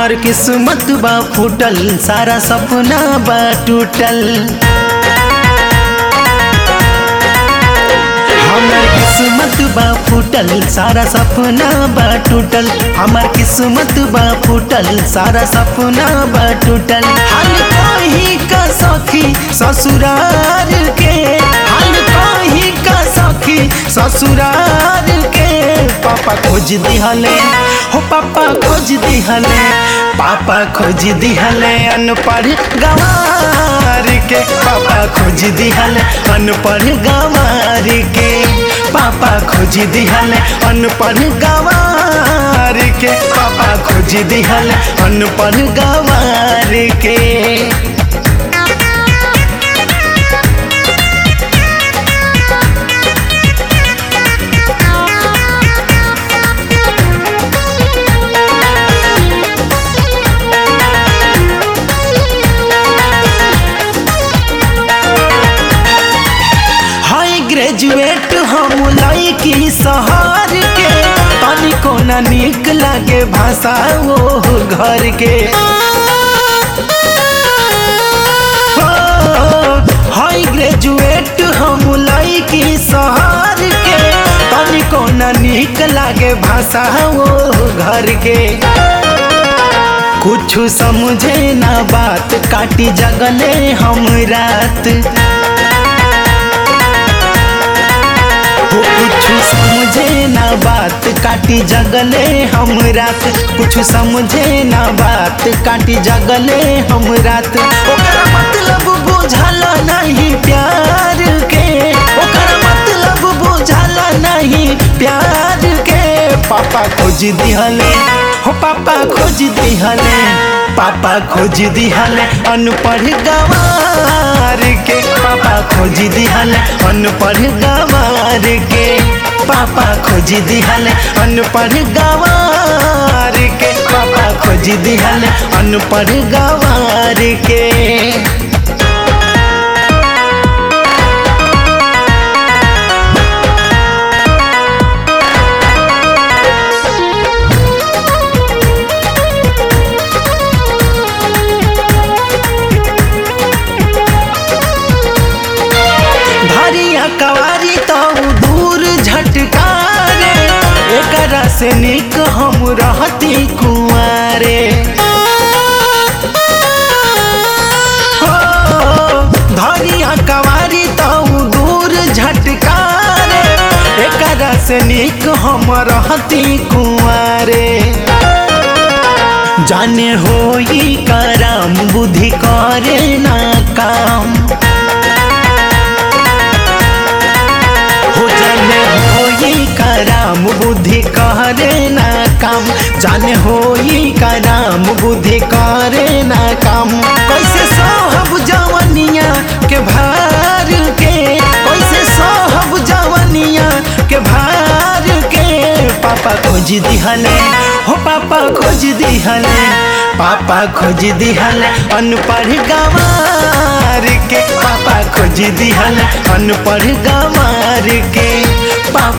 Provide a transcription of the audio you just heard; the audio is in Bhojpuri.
हमर किस्मत बा फूटल सारा सपना बा टूटल हमर किस्मत बा फूटल सारा सपना बा टूटल हमर किस्मत बा फूटल सारा सपना बा टूटल हाल कहीं का सखी ससुरार के हाल कहीं का सखी ससुरार के पापा खोज दिहले हो पापा खोज दिहले पापा खोज दिहले अनपढ़ गंवार के पापा खोज दिहले अनपढ़ गंवार के पापा खोज दिहले अनपढ़ गंवार के पापा खोज दिहले अनपढ़ गंवार के हाई ग्रेजुएट हम लड़की शहर के तनिको न निक लागे भाषा वो घर के हाई ग्रेजुएट हम लड़की शहर के तनिको न निक लागे भाषा वो घर के कुछ समझे ना बात काटी जगले हम रात हो कुछ समझे ना बात काटी जगले हम रात कुछ समझे ना बात काटी जगले हम रात ओकर मतलब बुझल नहीं प्यार के ओकर मतलब बुझल नहीं प्यार के पापा खोज दिहले हो पापा खोज दिहले पापा खोज दिहले अनपढ़ गवार के पापा खोज दिहले अनपढ़ गवार के पापा खोज दिहले अनपढ़ गवार के पापा खोज दिहले अनपढ़ गवार के धरिया कवारी तो दूर झटकारे एकरा से निक हम रहती कुआरे हो धरिया कवारी तो दूर झटकारे एकरा से निक हम रहती कुआरे जाने होई करम बुद्धि करे ना काम हो जाने होई कराम बुद्धि करे ना काम जाने होई कराम बुद्धि करे ना काम कैसे सोहब जवनिया के भार के कैसे सोहब जवनिया के भार के पापा खोज दिहले हो पापा खोज दिहले पापा खोज दिहले अनपढ़ गवार के पापा खोज दिहले अनपढ़ गवार के पापा